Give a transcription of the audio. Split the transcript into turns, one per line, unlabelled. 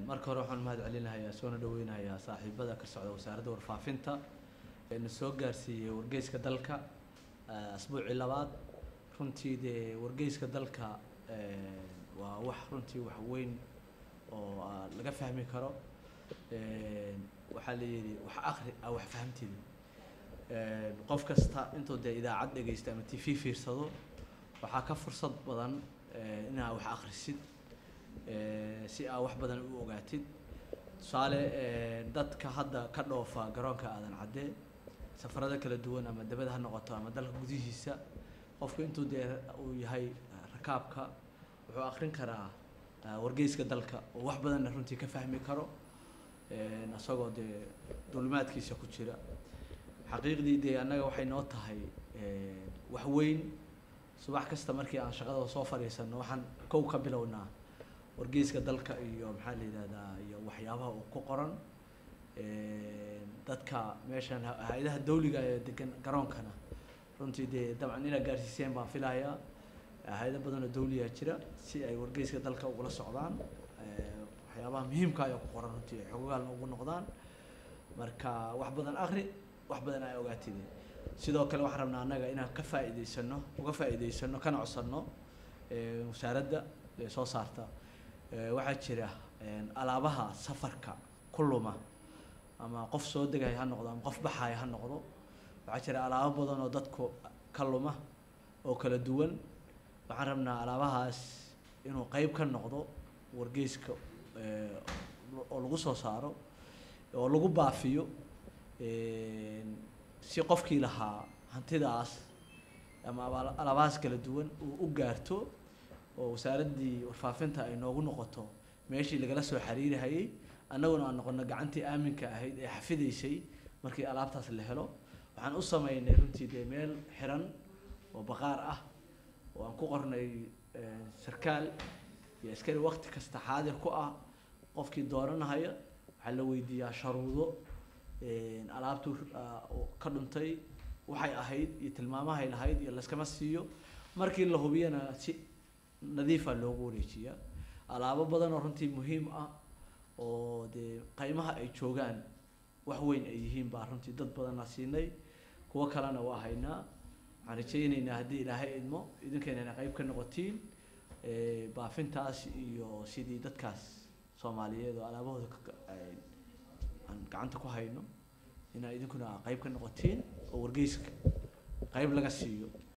marka hore waxaan mahad celinayaa soona dhaweynayaa saaxiibada ka socda wasaaradda warfaafinta eena soo gaarsiiyey wargeyska dalka asbuucii labaad runtii dee wargeyska dalka waa wax runtii wax weyn oo laga fahmi karo waxaa la yidhi wax akri a wax fahamtidi qof kasta intuu dee idaacad dhegeysta ama t v fiirsado waxaa ka fursad badan inaa wax akrisid si aa wax badan u ogaatid tusaale dadka hadda ka dhoofa garoonka aadan cadde safarada kala duwan ama dabada ha noqoto ama dalka gudihiisa qofku intuu dee uu yahay rakaabka wuxuu akrin karaa wargeyska dalka oo wax badanna runtii ka fahmi karo isagoo dee dulimaadkiisa ku jira xaqiiqdii dee annaga waxay noo tahay wax weyn subax kasta markii aan shaqada soo fadhiisano waxaan kow ka bilownaa wargeyska dalka iyo maxaa la yidhahdaa iyo waxyaabaha uu ku qoran dadka meeshan hay-adaha dawliga ee degan garoonkana runtii dee dabcan inaad gaarsiiseen baan filayaa hay-ado badan oo dawliyaa jira si ay wargeyska dalka ugula socdaan waxyaabaha muhiimka ayaa ku qoran runtii ay xogogaalna ugu noqdaan marka wax badan akri wax badan ay ogaatid sidoo kale waxaan rabnaa annaga inaan ka faa'iideysano uga faa'iideysano kana codsanno wasaaradda ee soo saarta waxaa jira alaabaha safarka ku luma ama qof soo degaya ha noqdo ama qof baxaya ha noqdo waxaa jira alaabo badan oo dadku ka luma oo kala duwan waxaan rabnaa alaabahaas inuu qeyb ka noqdo wargeyska oo lagu soo saaro oo lagu baafiyo si qofkii lahaa hantidaas ama alaabahaas kala duwan uu u gaarto oo wasaaraddii warfaafinta ay noogu noqoto meeshii lagala soo xiriirihayay annaguna aan noqono gacantii aaminka ahayd ee xafidaysay markii alaabtaas la helo waxaan u sameynay runtii dee meel xiran oo baqaar ah oo aan ku qornay sarkaal iyo askari waqti kasta xaadir ku ah qofkii dooranahaya waxaa la weydiiyaa sharuudo alaabtu ka dhuntay waxay ahayd iyo tilmaamahay lahayd iyo layskama siiyo markii la hubiyana si nadiifa loogu wareejiyaa alaabo badan oo runtii muhiim ah oo dee qaymaha ay joogaan wax weyn ay yihiin baa runtii dad badanna siinay kuwo kalena waa haynaa waxaan rajaynaynaa haddii ilaahay idmo idinkaynana qayb ka noqotiin baafintaas iyo sidii dadkaas soomaaliyeed oo alaabahooda aan gacanta ku hayno inaa idinkuna qayb ka noqotiin oo wargeyska qayb laga siiyo